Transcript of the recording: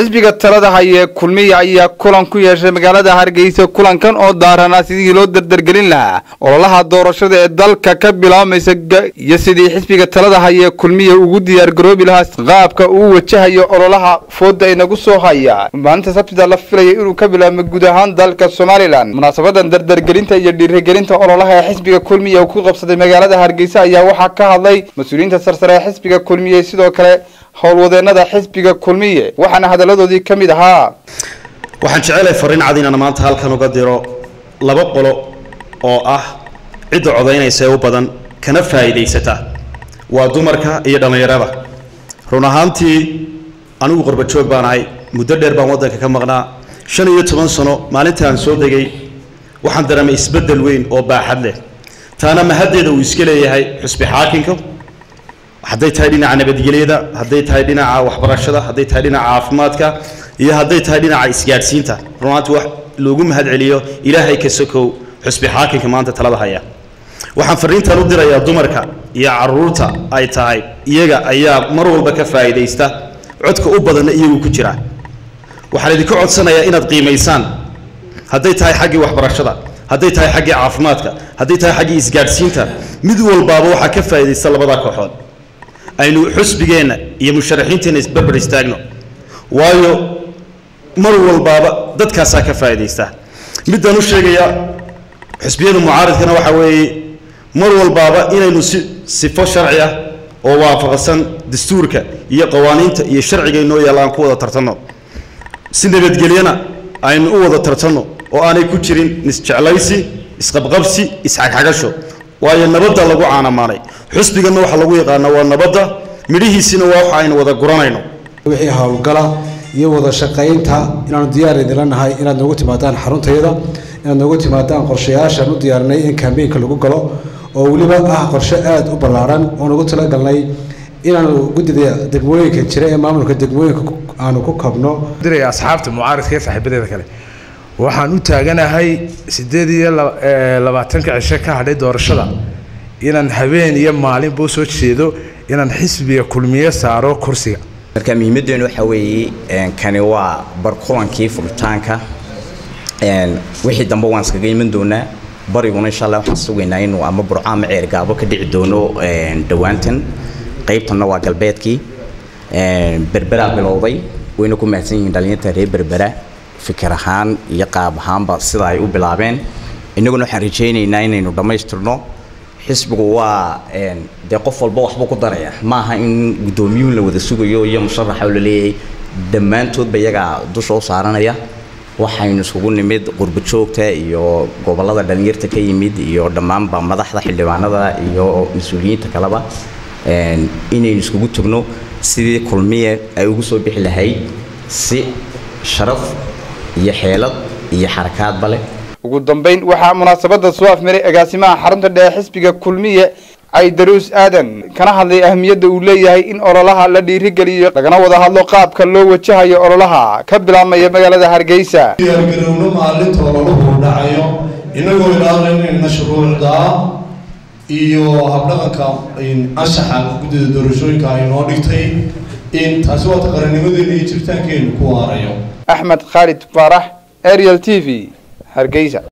xisbiga talada haye kulmiya ayaa kulan ku yeeshay magaalada hargeysa kulankan oo daaranaa sidii loo dardargelin lahaa ololaha doorashada ee dalka ka bilaabaysa iyo sidii xisbiga talada haye kulmiya ugu diyaargaroobi lahaa qaabka uu wajahayo ololaha fooda inagu soo haya maalinta sabtida la filaya inuu ka bilaabmo guud ahaan dalka somalilan munaasabadan dardargelinta iyo dhiirigelinta ololaha ee xisbiga kulmiya uu ku qabsaday magaalada hargeysa ayaa waxaa ka hadlay mas-uuliyiinta sarsare ee xisbiga kulmiye sidoo kale howlwadeenada xisbiga kulmiye waxaana hadaladoodii ka mid ahaa waxaan jecelahay fariin cad inaan maanta halkan uga diro laba qolo oo ah cidda codaynaysa ee u badan kana faa'iidaysata waa dumarka iyo dhallinyarada run ahaantii anigu qorbajoog baan ahay muddo dheer baan waddanka ka maqnaa shan iyo toban sano maalinta aan soo degay waxaan dareemay isbeddel weyn oo baaxad leh taana mahaddeeda uu iska leeyahay xusbi xaakinka hadday tahay dhinaca nabadgelyada hadday tahay dhinaca waxbarashada hadday tahay dhinaca caafimaadka iyo hadday tahay dhinaca isgaadhsiinta runaanti wax loogu mahad celiyo ilaahay ka sokow xusbi xaakinka maanta talada haya waxaan fariintan u dirayaa dumarka iyo caruurta ay tahay iyaga ayaa mar walba ka faa'iidaysta codka u badanna iyagu ku jira waxaan idinka codsanayaa inaad qiimaysaan hadday tahay xaggii waxbarashada hadday tahay xaggii caafimaadka hadday tahay xaggii isgaadhsiinta mid walbaaba waxaa ka faa'iidaysta labada kooxood aynu xusbigeenna iyo musharaxiinteenna isbarbar istaagno waayo mar walbaaba dadkaasaa ka faa'iidaysta middaan u sheegayaa xusbiyada mucaaridkana waxaa weeye mar walbaaba inaynu si sifo sharci ah oo waafaqsan dastuurka iyo qawaaniinta iyo sharciga inoo yaalla aan ku wada tartanno si nabadgelyana aynu u wada tartanno oo aanay ku jirin isjeclaysi isqabqabsi isxagxagasho waayo nabadda lagu caanamaanay xusbiganna waxaa lagu yaqaanaa waa nabadda midhihiisina waa waxa aynu wada guranayno wixii howlgala iyo wada shaqaynta inaanu diyaar idinla nahay inaad noogu timaadaan xaruntayada inaad noogu timaadaan qorshayaashaan u diyaarinay in kambeynka lagu galo oo weliba ah qorshe aada u ballaaran oo nagu talagalnay inaanu guddida degmooyinka jira ee maamulka degmooyinka aanu ku kabno diraya asxaabta mucaaridka iyo saaxiibadeeda kale waxaan u taaganahay sideed iyo labaatanka cisho ka hadhay doorashada inaan habeen iyo maalinba usoo jeedo inaan xisbiga kulmiye saaro kursiga marka muhiimadeenu waxaa weeye kani waa barkulankii furitaanka wixii dambe waan iskaga iman doonaa bariguna insha allah waxaan sugaynaa inuu ama burco ama ceergaabo ka dhici doono dhowaantan qaybtanna waa galbeedkii berberaa bilowday wayna ku mahadsan yihiin dhalinyarta reer berbera fikir ahaan iyo qaab ahaanba sida ay u bilaabeen innaguna waxaan rajaynaynaa inaynu dhammaystirno xisbigu waa dee qof walba waxbuu ku daraya maaha in guddoomiyuun la wada sugayo iyo musharaxa la leeyahay dhammaantoodba iyagaa dusha u saaranaya waxaynu isugu nimid qurbo joogta iyo gobollada dhalinyarta ka yimid iyo dhammaanba madaxda xildhibaanada iyo mas-uuliyiinta kaleba inaynu iskugu tagno sidii kulmiye ay ugu soo bixi lahayd si sharaf iyo xeelad iyo xarakaadba leh ugu dambayn waxaa munaasabada soo afmaray agaasimaha xarunta dhexe xisbiga kulmiye caydaruus aadan kana hadlay ahmiyadda uu leeyahay in ololaha la dhiirigeliyo lagana wada hadlo qaabka loo wajahayo ololaha ka bilaabmaya magaalada hargeysa diyaargarowno maalinta ololuhu dhacayo inagoo ilaalinayna shuruucda iyo habdhaqanka anshaxa guddida doorashooyinka ay noo dhigtay in taasi waata qarannimadeena iyo jiritaankeenu ku waarayo axmed khaalid faarax ariel t v hargeysa